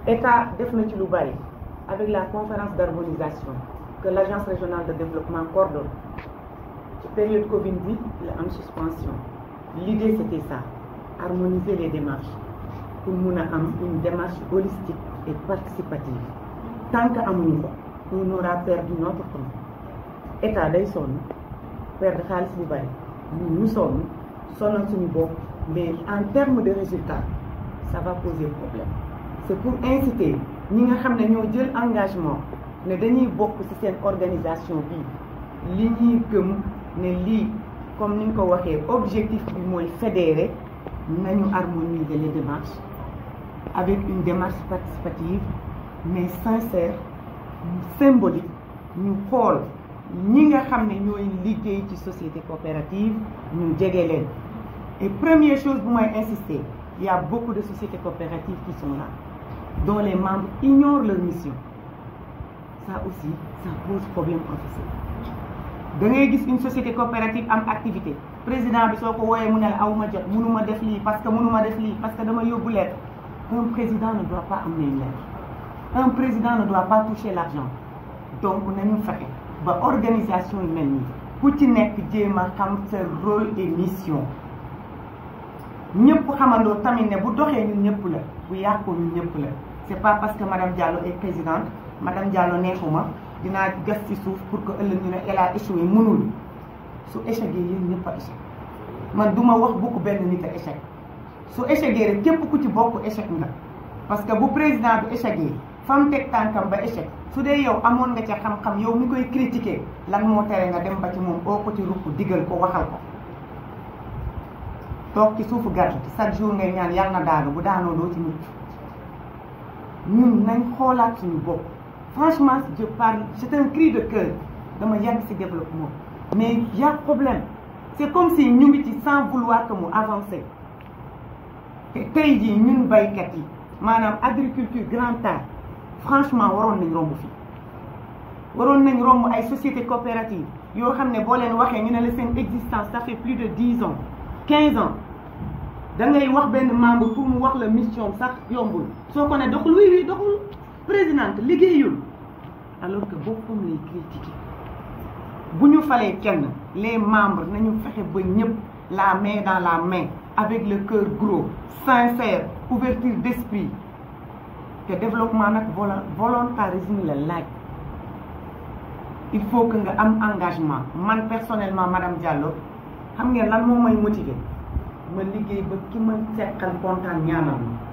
état def na ci lu bari avec la conférence d'harmonisation que l'agence régionale de développement coordonne ci période Covid bi la am suspension l'idée c'était ça harmoniser les démarches pour mun a am une démarche holistique et participative tant que amuñu ko on aura perdu notre temps état day sonn perdre xaalis bu bari ñu ñu sonn sonal suñu bopp mais en termes de résultats ça va poser problème c'est pour inciter ñi nga xam ne ñoo jël engagement ne dañuy bokk ci seen organisation bi li ñuy gëm ne lii comme ni nga ko waxee objectif bi mooy fédérer nañu harmoniser les démarches avec une démarche participative mais sincère symbolique ñu xool ñi nga xam ne ñooy liggéey ci société coopérative ñu jege leen et première chose bu may insister il y a beaucoup de sociétés coopératives qui sont là dont les membres ignorent leur mission ça aussi ça pose problème professeur da ngay gis une société coopérative am activité président bi soo ko wooyee mu ne la aw ma jot mënuma def lii parce que mënuma def lii parce que dama yóbbu lettre un président ne doit pas amener une lettre un président ne doit pas toucher l'argent donc nañu fexe ba organisation yu mel nii ku ci nekk jéem a xam sa rôle et mission ñëpp xamandoo tamit ne bu doxee ñun ñëpp la bu yàqoo ñun ñëpp la c'est pas parce que madame Diallo est présidente madame Diallo neexuma dinaa gas ci suuf pour que ëllëg ñu ne elle a échoué mënul su échec yéen ñëpp a échec man du ma wax bokk benn nit a échec su échec rek képp ku ci bokk échec nga parce que bu président bi échec yi fam teg tànkam ba échec su dee yow amoon nga ca xam-xam yow mi koy critiquer lan moo tere nga dem ba ci moom oo ko ci ruq digal ko waxal ko toog ci suufu garab chaque jour ngay ñaan yàlla na daanu bu daanoo doo ci mucc ñun nañ xoolaat suñu bopp franchement je parle c'est un cri de cœur dama yàgg ci développement mais y a problème c'est comme si ñu ngi ci sans vouloir que mu avancer te tey jii ñun baykat yi maanaam agriculture grand art franchement waroon nañ romb fii waroon nañ romb ay sociétés coopératives yoo xam ne boo leen waxee ñu ne la seen existence ça fait plus de dix ans quinze ans da ngay wax benn membre pour mu wax la mission sax yombul soo ko ne doxul oui oui doxul présidente liggéeyul alors que boppam lay critiquer bu ñu falee kenn les membres nañu fexe ba ñëpp la main dans la main avec le cœur gros sincère ouverture d'esprit te développement nag volontarisme la laaj il faut que nga am engagement man personnellement madame Diallo xam ngeen lan moo may motiver ma liggéey ba ki ma seqal kontaan ñaanal ma